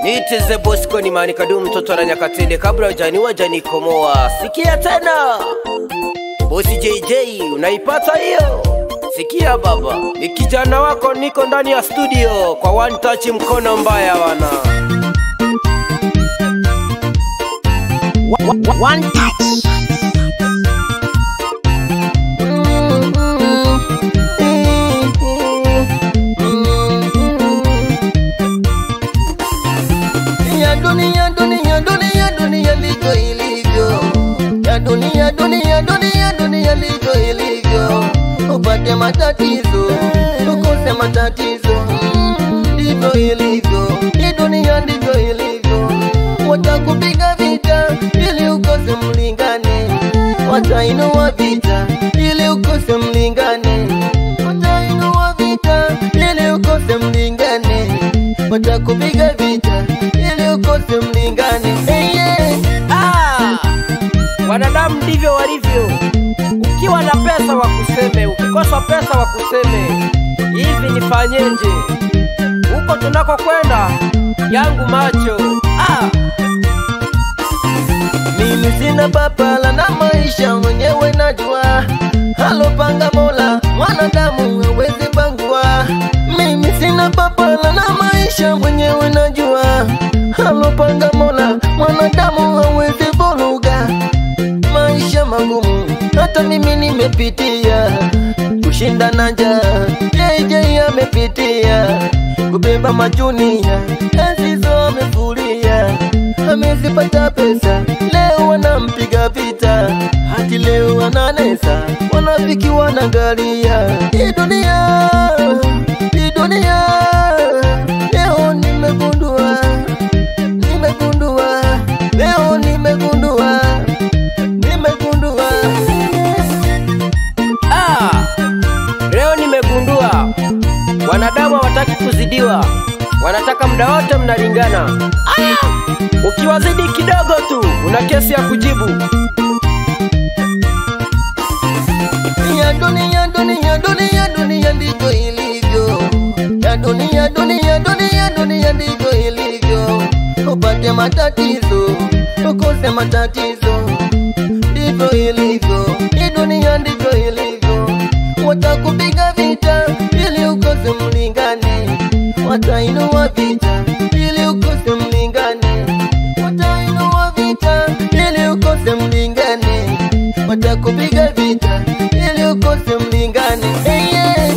Niiteze Bosco ni mani kadu mtoto na nyakatende kabla hujaniwa janikomoa. Sikia tena. Bosi JJ unaipata hiyo? Sikia baba, ni kijana wako niko ndani ya studio kwa one touch mkono mbaya wana. One touch. ya dunia dunia dunia dunia ndivyo ilivyo ya dunia dunia dunia dunia ndivyo ilivyo upate matatizo ukose matatizo ndivyo ilivyo hii dunia ndivyo ilivyo watakupiga vita ili ukose mlingane watainua vita ili ukose mlingane watainua vita ili ukose mlingane watakupiga vita ili ukose mlingane hey, yeah. Ah, wanadamu ndivyo walivyo. Ukiwa na pesa wakuseme, ukikosa pesa wakuseme. Hivi nifanyeje? Huko tunakokwenda yangu macho. Ah, mimi sina papala na maisha mwenyewe najua halopanga mola mwanadamu hawezi bangua mimi sina papala na maisha mwenyewe najua halopanga mola mwanadamu hawezi vuruga maisha magumu hata mimi nimepitia kushinda na njaa JJ amepitia kubeba majunia enzizo amefuria amezipata pesa leo wanampiga vita hati leo wananesa wanafiki wanagalia hii dunia hii dunia leo nimegundua nimegundua leo nimegundua nimegundua ah, leo nimegundua wanadamu hawataki kuzidiwa, wanataka muda wote mnalingana. Aya, ukiwazidi kidogo tu una kesi ya kujibu. ya dunia dunia dunia dunia ndivyo ilivyo ya dunia dunia dunia dunia ndivyo ilivyo upate matatizo ukose matatizo ndivyo ilivyo hii dunia ndivyo ilivyo watakupiga vita ili ukose mlingane watainua vita ili ukose mlingane watainua vita ili ukose mlingane watakupiga vita ili ukose mlingane hey, yeah.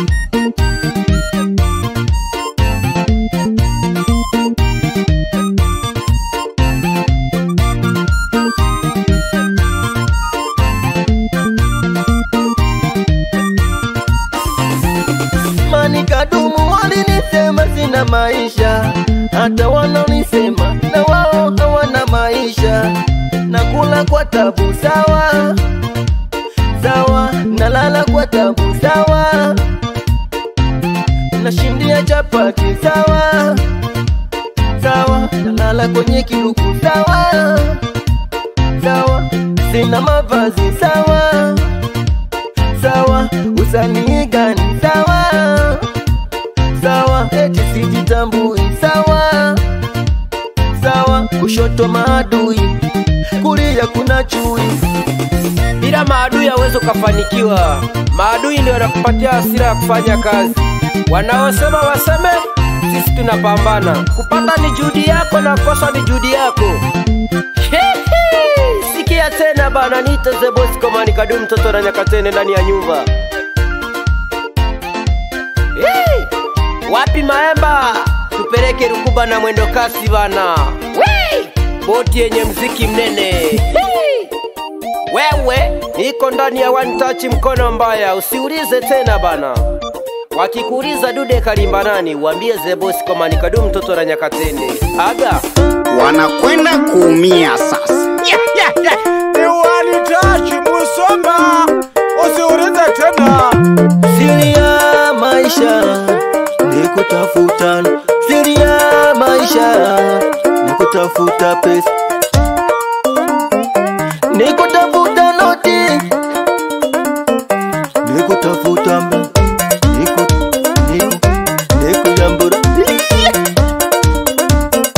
mani kadumu walinisema sina maisha hata wanaonisema na wao hawana maisha nakula kwa tabu sawa sawa nalala kwa tabu sawa nashindia chapati sawa sawa nalala kwenye kiruku sawa sawa sina mavazi sawa sawa usanii gani sawa sawa eti sijitambui sawa sawa kushoto maadui kulia kuna chui Bila maadui hauwezi ukafanikiwa. Maadui ndio wanakupatia hasira ya kufanya kazi. Wanaosema waseme, sisi tunapambana. Kupata ni juhudi yako na kosa ni juhudi yako. Hihi, Sikia tena bana, niite the boss komani kadu mtoto na nyakatene ndani ya nyumba. Hii, Wapi maemba? Tupeleke Rukuba na mwendo kasi bana. Wee! Boti yenye mziki mnene. Hii! Wewe niko ndani ya one touch mkono mbaya, usiulize tena bana. Wakikuuliza dude kalimba nani, uambie the boss kama nikadu mtoto na nyakatende. Aga Wanakwenda kuumia sasa. Iwanitachi Musoma, usiulize tena. siri ya maisha ni kutafuta siri ya maisha ni kutafuta pesa ni kutafuta noti ni kutafuta mba ni ku- ni ku- ni kujambura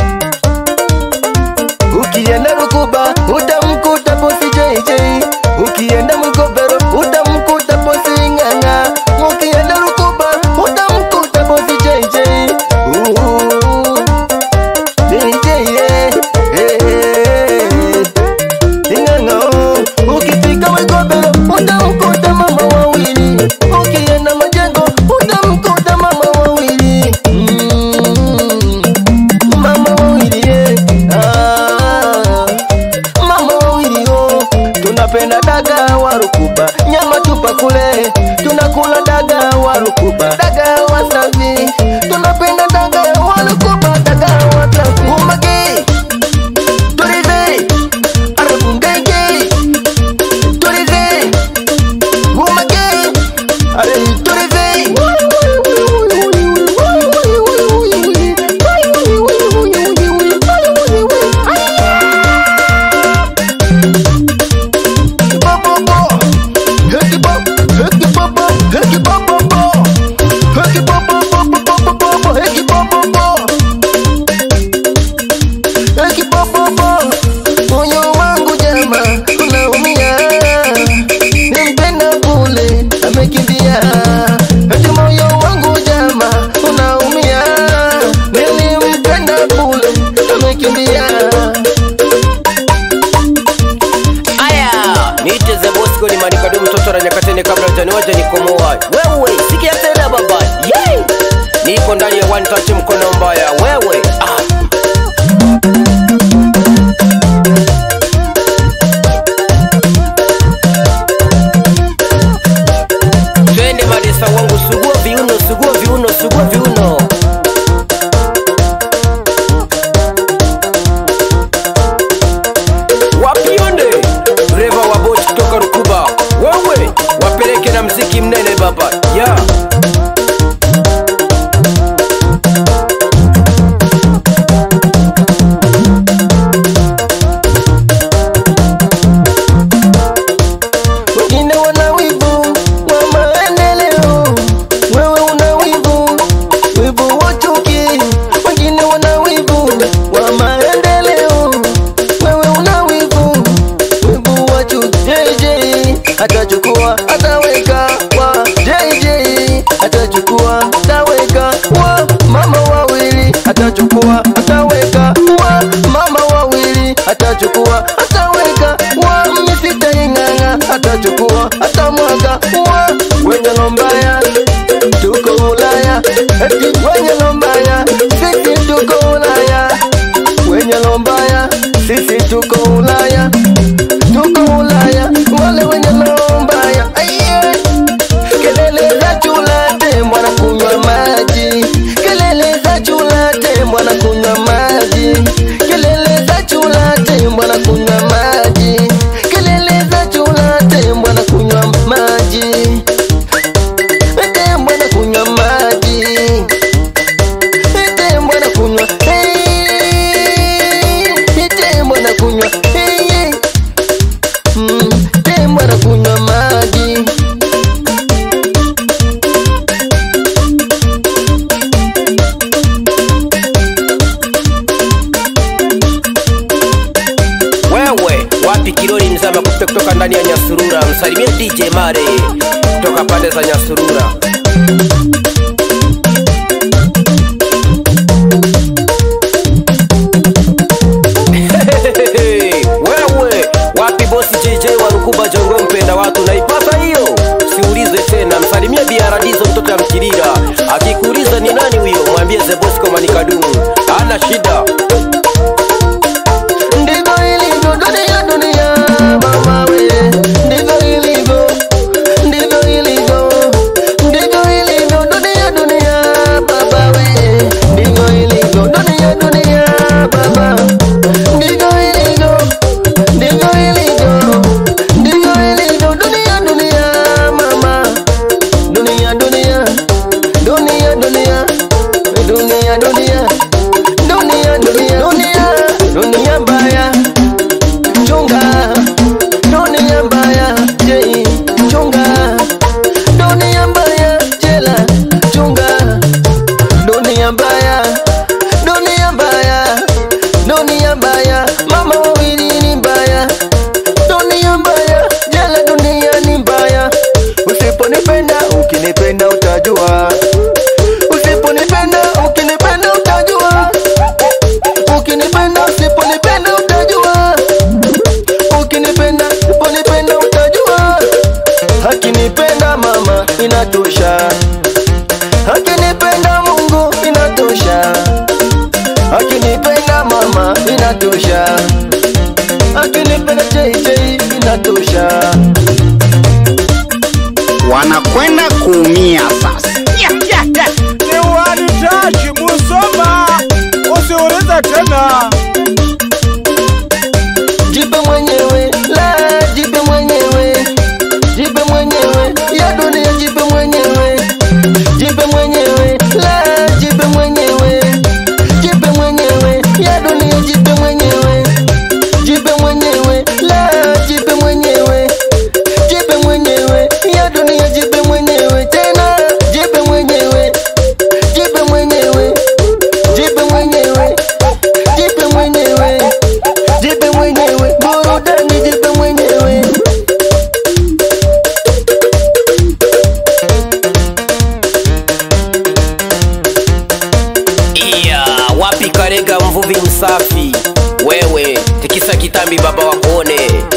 ndani ya one touch mkono mbaya wewe ah. twende madesa wangu sugua viuno sugua viuno sugua viuno wapionde reva wa boti kutoka rukuba wewe wapeleke na mziki mnene baba ya yeah. wengine wana wivu wa maendeleo, wewe una wivu, wivu wa chuki. Wengine wana wivu wa maendeleo, wewe una wivu, wivu wa chuki. JJ atachukua ataweka wa JJ atachukua ataweka wa mama wawili atachukua ataweka wa mama wawili atachukua ataweka wa misita ing'ang'a atachukua atamwaga wa wenye lombaya tuko Ulaya eti wenye lombaya sisi tuko Ulaya wenye lombaya sisi tuko Ulaya tuko Ulaya wale wenye lombaya Aiye. kelele za chula tembo na kunywa maji kelele za chula tembo na kunywa maji kelele za chula tembo na kunywa maji kelele za chula tembo na kunywa maji tembo na kunywa maji tembo na kunywa Hey, tembo na kunywa Hey, mm, tembo na kunywa maji wewe wapi kilori mzama kupe kutoka ndani ya nyasurura msalimie dj mare kutoka pande za nyasurura wewe wapi bosi jj wa rukuba jongo mpenda watu naipata hiyo siulize tena msalimie biaradizo mtoto ya mkirira akikuuliza ni nani huyo mwambie zebosco manikadumu ana shida ndivyo ilivyo dunia dunia mama we ndivyo ilivyo ndivyo ilivyo ndivyo ilivyo dunia dunia baba we ndivyo ilivyo dunia dunia baba ndivyo ilivyo ndivyo ilivyo ndivyo ilivyo dunia dunia mama dunia dunia dunia dunia dunia dunia dunia dunia dunia dunia mbaya chunga dunia mbaya je chunga dunia mbaya jela chunga dunia mbaya dunia mbaya dunia mbaya mama wawili ni mbaya dunia mbaya jela dunia ni mbaya usiponipenda ukinipenda utajua usiponipenda ukinipenda utajua ukinipenda usiponipenda utajua ukinipenda usiponipenda utajua akinipenda mama inatosha akinipenda mungu inatosha akinipenda mama inatosha akinipenda jj inatosha wanakwenda kuumia sasa. ni walitaji Musoma, usiulize tena. jipe mwenyewe la jipe mwenyewe jipe mwenyewe ya dunia jipe mwenyewe jipe mwenyewe la jipe mwenyewe jipe mwenyewe ya dunia jipe mwenyewe jipe mwenyewe la jipe mwenyewe jipe mwenyewe ya dunia jipe mwenyewe tena jipe mwenyewe jipe mwenyewe jipe mwenyewe jipe mwenyewe jipe mwenyewe burudani jipe mwenyewe iya wapi karega mvuvi msafi wewe tikisa kitambi baba wakuone